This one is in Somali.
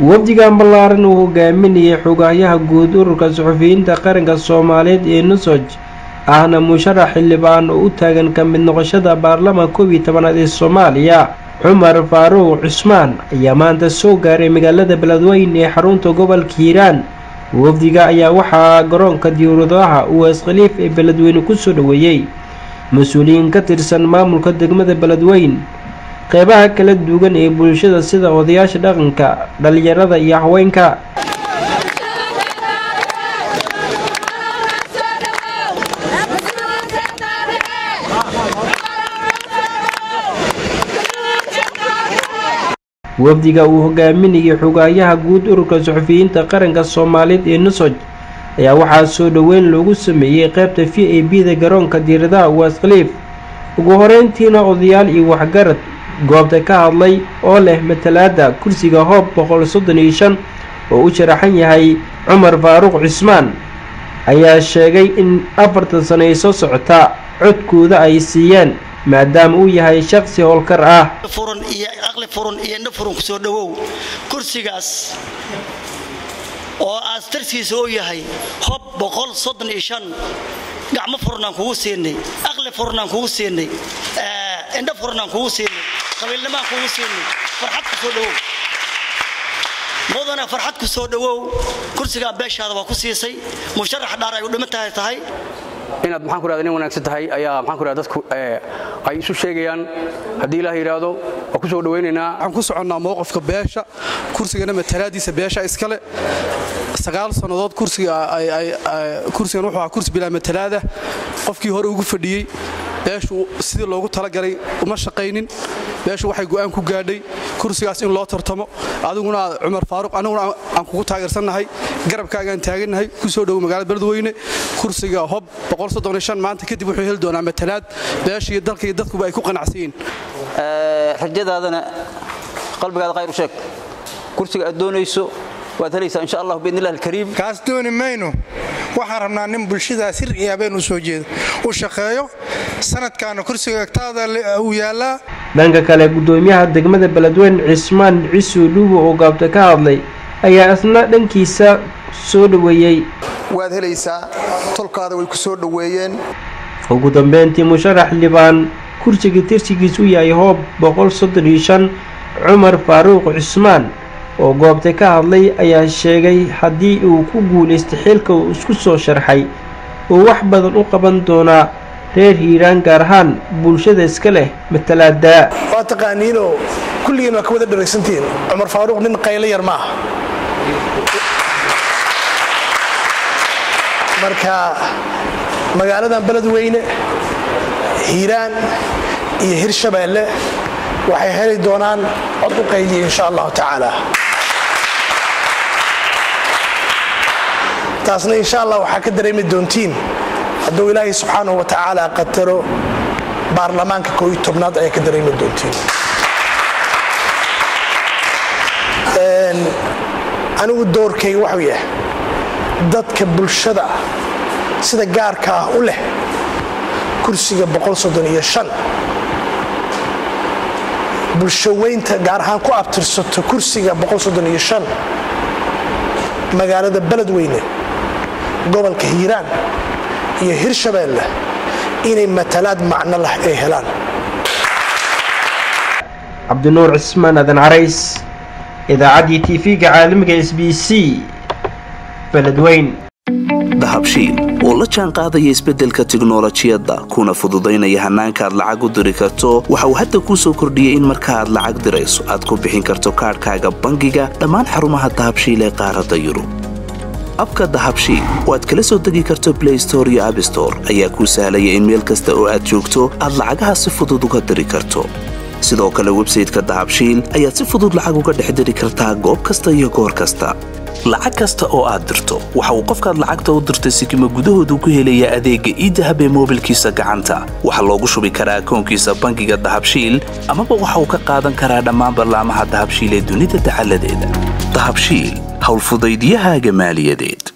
wafdigan ballaaran uu hogaaminayay xogahyaha guud ururka suxufiyiinta qaranka soomaaliyeed ee nusoj ahna musharax xildhibaan oo u taagan ka mid noqoshada baarlamanka koob iyo tobanaad ee soomaaliya cumar faaruuq cusmaan ayaa maanta soo gaaray magaalada beledweyne ee xarunta gobolka hiiraan wafdiga ayaa waxaa garoonka diyauradaha uwaas khaliif ee beledweyne kusoo dhoweeyey mas-uuliyiin ka tirsan maamulka degmada beledweyn qeybaha kala duwan ee bulshada sida odayaasha dhaqanka dhalinyarada iyo haweenka wafdiga uu hogaaminayay xogaayaha guud ururka suxufiyiinta qaranka soomaaliyeed ee nusoj ayaa waxaa soo dhoweyn loogu sameeyey qeybta v a b da garoonka diiradaha uwaas khaliif ugu horeyntiina odayaal iyo waxgarad goobta ka hadlay oo leh matalaada kursiga hoob boqol soddon iyo shan oo u sharaxan yahay cumar faaruuq cismaan ayaa sheegay in afartan sano ay soo socota codkooda ay siiyeen maadaama uu yahay shaqsi howlkar ah furan iyo aqli furan iyo indho furan kusoo dhowow kursigaas oo aastarkiisa uu yahay hob boqol soddon iyo shan gacmo furnaan kugu siinay aqli furnaan kugu siinay indho furnaan kugu siinay qabiilnimaan kugu siinay farxad kusoo dhowow mudana farxad ku soo dhowow kursigaa beeshaada waa ku siisay musharax dhaar ay u dhimantahay tahay inaad maxaan ku rahda nin wanaagsan tahay ayaa maxaan ku rahda dadku ay isu sheegayaan haddii ilaah yidhaahdo waa ku soo dhowaynaynaa waxaan ku soconnaa mowqifka beesha kursigana matalaadiisa beesha iskale sagaal sannadood kursigan wuxuu ahaa kursi bilaa matalaada qofkii hore ugu fadhiyey beeshu sidii loogu talagalay uma shaqaynin beeshu waxay go'aan ku gaadhay kursigaas in loo tartamo adiguna cumar faaruq annaguna aan kugu taageersannahay garabkaagaan taagannahay ku soo dhowo magaalada beledweyne kursiga hob maanta kadib wuxuu heli doonaa matalaad beesha iyo dalka iyo dadkuba ay ku qanacsan yihiin rajadaadana qalbigaada khayr u sheeg kursiga aad doonayso waad helaysaa insha allah biidnilah alkariim kaas dooni mayno waxaan rabnaa nin bulshadaa sir iyo habeen u soo jeedo u shaqeeyo sanadkaana kursiga agtaada uu yaallaa dhanka kale gudoomiyaha degmada beledweyne cismaan cisu dhuugo oo gaabta ka hadlay ayaa isna dhankiisa soo dhoweeyey waad helaysaa tolkaada way ku soo dhoweeyeen ugu dambeyntii musharax xildhibaan kursiga tirsigiis u yahay hoob boqol soddon iyo shan cumar faaruuq cismaan oo goobta ka hadlay ayaa sheegay haddii uu ku guulaystay xilka uu isku soo sharxay uu wax badan u qaban doonaa reer hiiraan gaar ahaan bulshada iska leh matalaada waa taqaaniinoo kulligiin waa ka wada dharaysantihiin cumar faaruuq nin qaylo yar ma aha marka magaaladan beledweyne hiiraan iyo hirshabeelle waxay heli doonaan cod u qayliya insha allahu tacaala taasna insha allah waxaa ka dareemi doontiin hadduu ilaahay subxaanahu wa tacaala qataro baarlamaanka koo iyo tobnaad ayaa ka dareemi doontiin anigu doorkayga waxuu yahay dadka bulshada sida gaarka ah u leh kursiga bulshaweynta gaar ahaan ku abtirsato kursiga magaalada beledweyne gobolka hiiraan iyo hirshabeelle inay matalaad macno lah ay helaan cabdinuur cismaan adan carays idaacaddii tv-ga caalamiga s b c beledweyn dahabshiil oo la jaan qaadaya isbeddelka tiknolojiyadda kuna fududaynaya hannaanka aad lacag u diri karto waxa uu hadda kuu soo kordhiyey in marka aad lacag dirayso aad ku bixin karto kaadhkaaga bangiga dhammaan xarumaha dahabshiil ee qaaradda yurub abka dahabshiil oo aad kala soo degi karto blay store iyo abstore ayaa kuu sahlaya in meel kasta oo aad joogto aad lacagaha si fudud uga diri karto sidoo kale websayteka dahabshiil ayaad si fudud lacag uga dhex diri kartaa goob kasta iyo goor kasta lacag kasta oo aad dirto waxa uu qofkaad lacagta u dirtay sikima gudahoodu ku helayaa adeegga iidahab ee moobilkiisa gacanta waxaa loogu shubi karaa akoonkiisa bangiga dahabshiil amaba waxa uu ka qaadan karaa dhammaan ballaamaha dahabshiil ee dunida dacaladeeda dahabshiil howlfudaydiyahaaga maaliyadeed